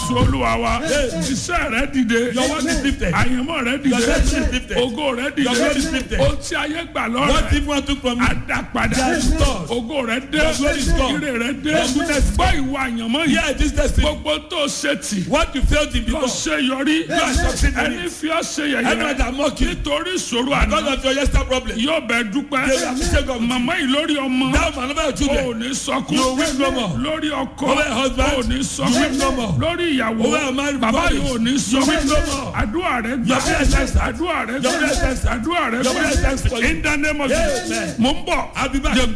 jésù olúwa wa iṣẹ́ rẹ dìde Your work is lifted. àyànmọ́ rẹ Your dìde destiny is lifted. ògo rẹ Your glory is dìde lifted. o tí ayé gbà What lọ́rẹ̀ people took from you. adapada Restored. ògo rẹ dé Your glory is gone. ire rẹ dé Your goodness is gbọ́ ìwà àyànmọ́ yìí Yeah, this destiny. gbogbo tó ṣe tì What you failed in lọ before. ṣe yọrí are succeeding in ẹni it. fi ọ́ ṣe Anyone yẹ̀yẹ́ that mock you nítorí ìṣòro because àná of your yesterday problem. yóò bẹ dúpẹ́ They will appreciate God. màmá yìí lórí ọmọ That man over your o ò children. ní sọkún You will weep no more. lórí ọkọ Over your husband. o ò ní You sọkún weep no more. lórí ìyàwó Over your married bàbá bodies. yìí ò ní You weep no sọkún more. àdúrà rẹ gbà Your prayer is answered. àdúrà rẹ Your prayer is gbà answered. àdúrà rẹ Your prayer is answered for gbà you. in the name of Amen. Jesus mo ń bọ̀ I'll be back. jẹ